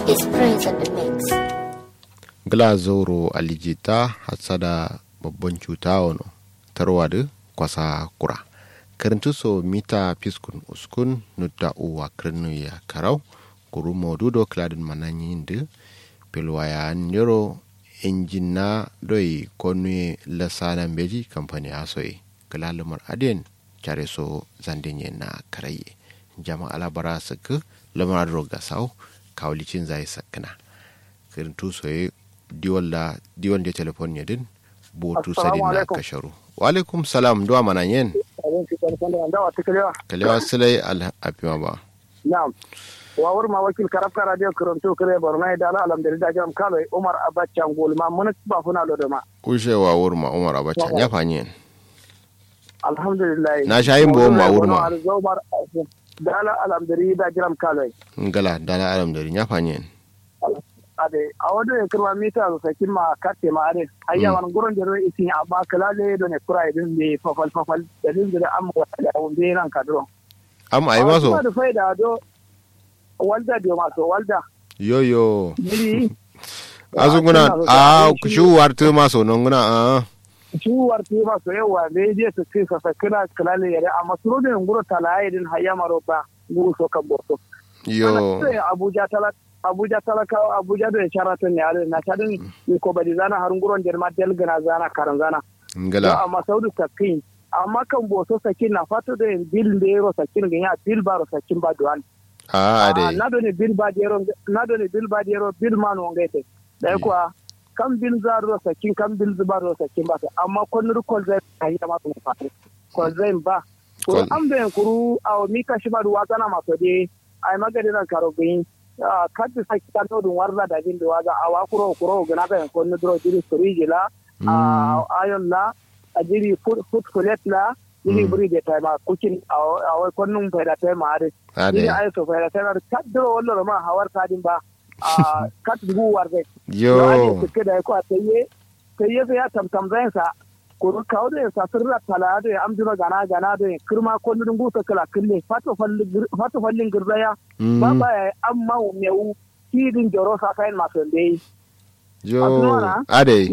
It's Prince on the mix. Glazoro alijita hatsada babban cuta wano tarwada kwasa kura karantu so mita fiskun uskun nutta uwa kirnu ya karau kuru modudo kladin mananyin da pilwaya nero injina doi konu lasana beji kamfani asoyi kalalumar aden care so zandinye na karaye jama alabara saka lamar roga sau kawlicin zai sakana karantu soye diwon da diwon da telefon ya din botu sadin na kasharu wa alaikum salam duwa mana yin kalewa silai alhafiwa ba na'am wawar ma wakil karafka radio karanto kare borno da ala alhamdulillah jam kalo umar abacha ngol ma mun ba funa lo da ma kushe wa wurma umar abacha ya fanyen alhamdulillah na shayin bo ma wurma da ala alhamdulillah jam kalo ngala dala alhamdulillah ya fanyen ade a wado ya kirma mita su sakin ma karte ma ade ayya wan gurin da ro isin amma kala le do ne kura idin ne fafal fafal da din da amma wata da wanda yana kadro am ayi maso da faida do walda da maso walda yo yo ni azunguna a shuwar tu maso non guna a shuwar tu maso yawa ne je su kai sa sakina kala le yare amma su da nguro talaye din hayya marota nguro so kan borto yo abuja talaka abuja talakawa abuja da sharaton ne ale na tadin ni ko badi zana har nguron der ma del gana zana karan zana ngala amma saudu sakin amma kan boso sakin na fato da bil de ro sakin ga ya bil baro sakin ba duan a ade na do ne bil ba de ro na do ne bil ba de ro bil man on gaite da kuwa kan bil za ro sakin kan bil zuba ro sakin ba amma kon ru kol zai kai ta ma ko fatu kol zai ba ko am da kuru aw mi ka shi ba duwa kana ma to de ai magadi na karo gin kaddi sakki tanno ɗum warda da jinde waga awa kuro kuro ganaka en konno dro jiri storiji la ayon la a jiri foot colet la jiri buri de tayma kucin awa konnum fayda tayma ade jiri ay so fayda tayma ade kaddoro wolloro ma hawar kadin ba kat ngu warde yo ade keda ko ataye taye ya tam tam zain sa kuru kawo da sa sirra tala da amjuna gana gana da kirma ko nudun gusa kala kille fato fallin girzaya ba ba ya amma mewu kidin joro sa kayan masu dai yo ade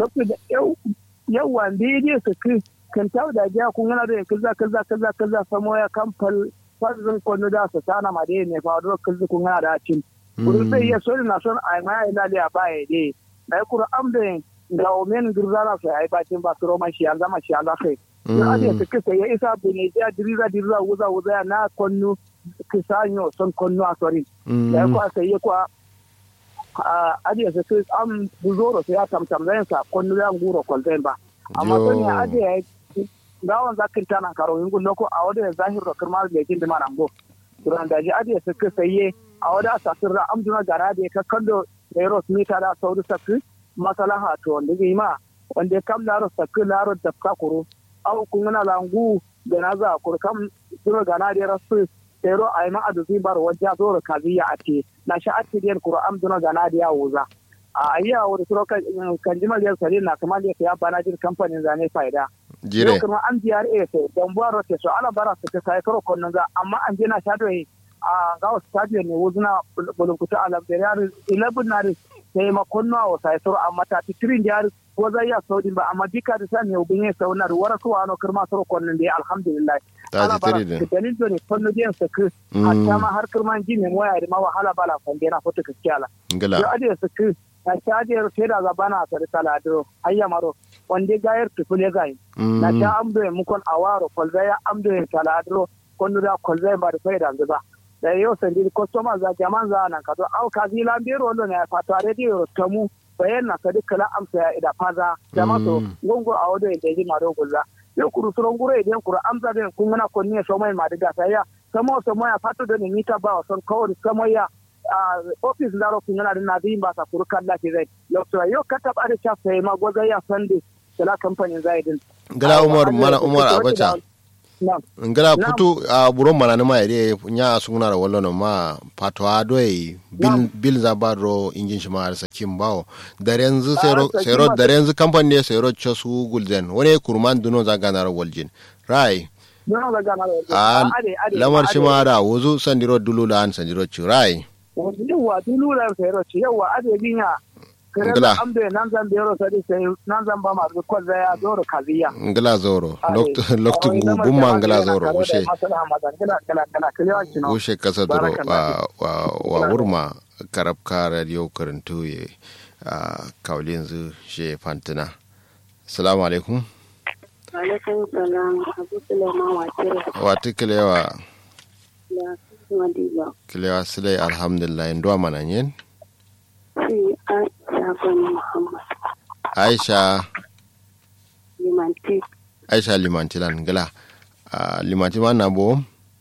yau wanda ya je su kai kan tawo da jiya kun gana da kaza kaza kaza kaza samo ya kamfal fazin kwanu da su tana ma dai ne fa da kaza kun gana da cin kuru sai ya so na son ai ma ila da ba ya dai dai kuru am da ga omen girzara sai ai bacin ba su roman shi zama shi Allah kai ya ade su kisa ya isa bune ya diriza diriza wuza wuza na konnu kisanyo son konnu a sori da ko sai ya kwa ade su kisa am buzoro sai ya tamtam zan sa konnu ya nguro kolten ba amma son ya ade gawan zakin tana karo yin gullo ko a wadda zahir da kirmar da yakin da marambo duran da ji ade su kisa ye a wadda asasirra amduna gara da ya kakkando da yaro mita da sauri sakki masalaha to wanda zai ma wanda kam laro sakki laro da ka kuro aw kun na langu da na za kur kam duro gana da rasu tero ay ma adu zai bar wajja zoro kaziya ate na sha ate den kuro am duna gana da ya wuza a ayya wani suro kan jimal ya sare na kamar ya ya bana jin kamfanin zane faida jire kuma an biyar e sai dan buwaro te so ala bara su ta sai karo konnan za amma an je na sha doyi a ga stadium ne wuzuna bulunkuta ala da yar 11 na sai makon nawa sai suru amma ta titirin da ko zai ya saudi ba amma dika da sani yau bin sau na wara su wano kirma suru konnin da alhamdulillah ta titiri da dalil da ne konno biyan sa ku hatta ma har kirman ji ne moya da ma wahala bala fande na foto kiskiyala ngala yo ade sa ku na ta je te da zabana sa da talado ayya maro wande gayar tufule gai na ta amdo mu kon awaro kolzaya amdo talado konno da kolzaya ba da faida ba da yau sandi customer za jaman za nan ka to au ka zila biro wanda ne fato radio tamu bayan na sadi kala amsa ya ida faza jama to gongo a wado da ji maro gulla yau kuru suron gure idan kuru amsa da kun muna konni so mai ma diga sai ya samo so mai fato da ni mita ba son kawai samo ya office laro kun yana da nabi ba sa kuru kalla ke zai yau to yau ka taba da cha sai ma goza ya sande kala kamfanin zaidin ngala umar mala umar abacha ngala putu a buron mana ni ma yare nya sunguna da wallo ma pato a doy bil bil za baro injin shi ma sa kim bawo da yanzu sero sero da yanzu company ne sero chosu gulden wani kurman duno za ganar waljin rai a lamar shi ma da wuzu sandiro dulu da an sandiro ci rai wani yawa dulular sai ro ci yawa ade binya kare Ngila. amde nan zan bero sai sai nan zan ba ma ko zaya doro kaziya ngila zoro loktu loktu gumma ngila zoro ushe ushe kasa doro wa wa wa wurma karab ka radio karantu ye a kaulin zu she fantina assalamu alaikum alaikum salam abu suleiman wakil wati kilewa da madiba kilewa sile alhamdulillah ndo mananyen si aisha bani muhammad aisha limanti aisha limantilan ngila a limanti ma na bo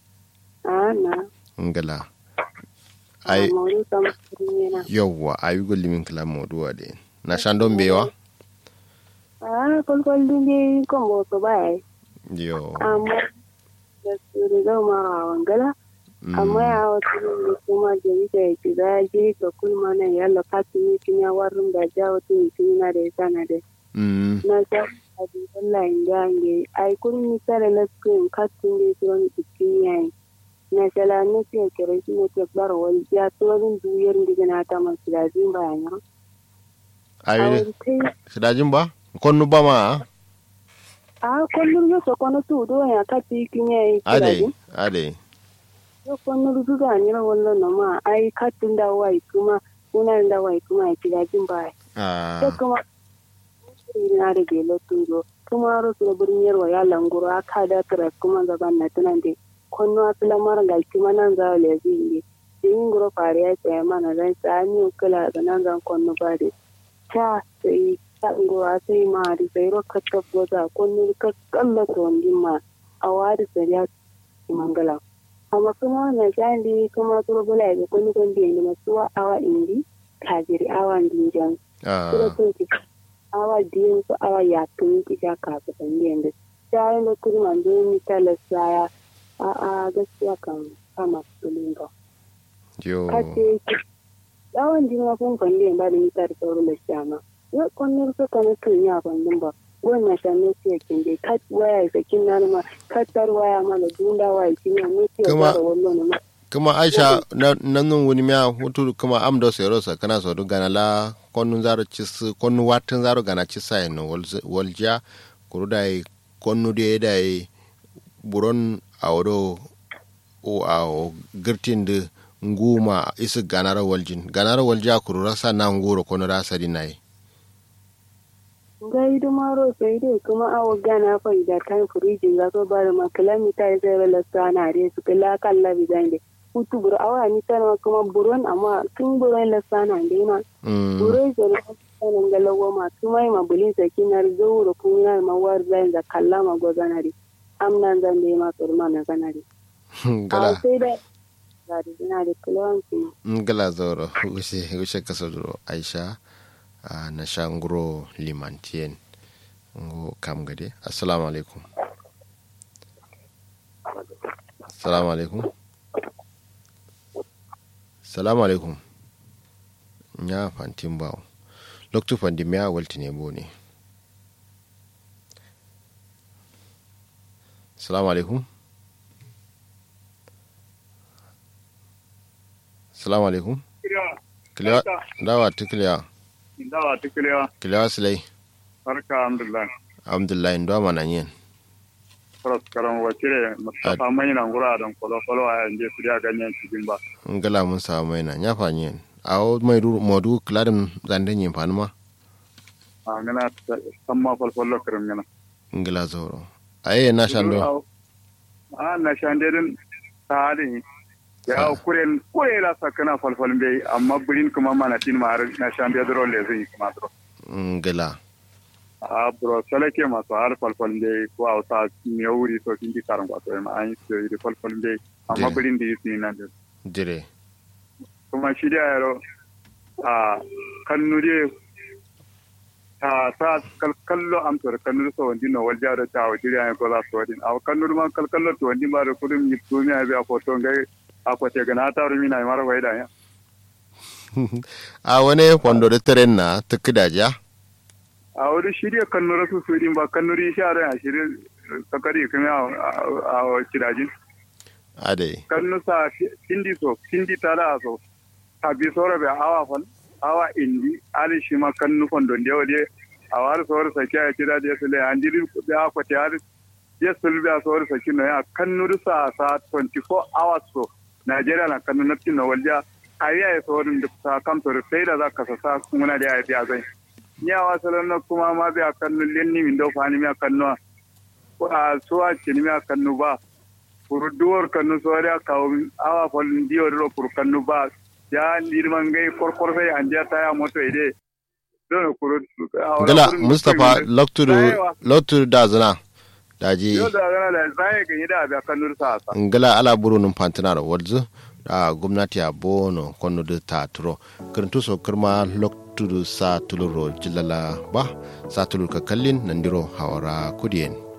ana ngila ai mawuri kam yana yawwa ayi go limin kila moduwa de na shandon bewa a kwalkwal dinge kan boto baya yo amma da su riga ma wangala amma ya wata ne kuma jami da ya ci za je ka kulma na yalla katini kinya warin da ja wata ne na da ya sana da mm na sa abi wallahi ndange ay kun mi sare la screen kattin de ton ikin yayi na sala ne ke kere shi ne ke bar wal ya to din duyar ndiga na ta man sila din ba nya ayi sidajin ba konnu ba ma a kullum yo so kono tu do ya katti ikin yayi ade ade yo kono du ga ni ran wallan na ma ai kattin da wai kuma kuna da wai kuma ya kila din ba ah ko kuma na da gelo turo kuma ro su burin yarwa ya languro aka da tara kuma gaban na tunan de konno asila mara ga kuma nan za le zinge yin guro fare ya ce mana dan sani kula da nan zan konno ba de ta sai ta ngoro sai ma di sai ro ka ta boza konno ka kalla to ndin ma awadi sai ya mangala amma kuma na jandi kuma turo bula ga konno kon de ni masuwa awa indi kajiri awa ndin Kira ah sun ki awa biyu ko awa ya tun ki ja ka ta tambayan da shayin da kuri man don mi tala saya a a gaskiya kan kama tulin ba yo kace ki dawon din ma kun kan ba da mi tar sauro da shama yo konnin ko kan tun ya ban din ba gonna sha ne ce kin dai kat waya sa kin nan ma katar waya ma da dunda waya kin ya ne ce Kuma- da wannan ma kuma aisha na nan wuni miya hutu kuma am do sero sa kana so do gana la konnu zaro cis konnu watin zaro gana cisa no walja kuru dai konnu de dai buron awdo o awo girtin de nguma isi ganara waljin ganara walja kuru rasa na nguro kono rasa dinai gai dumaro sai dai kuma awa gana fa da kan firijin za su bari ma kilomita ya zai rala sana dai su kila kan labi zan dai hutu buru awa ni tana kuma buron amma tun buron la sana dai ma mm buron da na sanin galawa ma kuma yi ma bulin saki na zuwa kun yana ma war zan da kalla ma gozanari amnan zan dai ma turma na zanari a gala sai da ga da zina da kilowanci ngala zoro gushe gushe kasodoro aisha a na shanguro limantien ngo kam gade assalamu alaikum assalamu alaikum assalamu alaikum nya fantin bawo loktu fandi miya waltine bo ne assalamu alaikum assalamu alaikum Kiliwa, dawa ta kiliya, dawa tikiliya kiliya silai, barka alhamdulillah alhamdulillah, ndo mana yin. faras karan wakire mustafa mai nan gura dan kolo kolo a yanzu su ya ganyen cikin ba Ngala mun samu mai na, ya fanyi yin. A o mai ru modu kiladin zanden yin fani ma, a ngana samma falfallo kirim ngana ngala zoro. A yi na shan do, a na shande din ta halin ya kuren kure la sakana falfal bai amma birin kuma mana tin ma har na shande dro le zai kuma dro ngala. a bro salake masu har falfal bai ko a wata ne wuri to kin di karan kwato ma an yi su yi falfal bai amma Je. birin da yi su yi nan da Dire. kuma shi da yaro a kannu de ta sa kal- kallo am to kannu so wandi no wal jaro ta wa diri ay ko la so din aw kannu ma kal kallo to wandi ma re kudum yi to mi ay a foto ngai a ko te gana ta rumi na mara waida ya A wani fondo da taren na ta kidaja, a wuri shi de kannu rasu su din ba kannu ri sha ran shi sakari kuma a a kidajin a dai. kannu sa hindi so hindi tara so abi sora be awa fal awa indi ali shi ma kan nufon don de wode awar sora sake ya kida de sele andiri be akwati har yes sulbi a sora sake no ya kan nuru sa sa 24 hours so Najeriya na kan nufin na walja ariya ya saurin da ta kamtar sai da za ka sa muna da ya biya zai ya wasu na kuma ma biya kannu lenni min da fani mi kannu a suwa ce ni mi kannu ba furuduwar kannu so da kawo awa falin diyo da fur kannu ba ya nirman gai korkor sai an ja ta ya moto ide don kuru gala mustapha lokturu lokturu da zana daji yau da gana da zai ga da biya kannu sa sa ngala ala buru num pantanar wadzu a gwamnati a bono kono da ta turo karantu so kirma loktudu sa tuluro jilala ba sa tulur ka kallin nandiro hawara kudiyen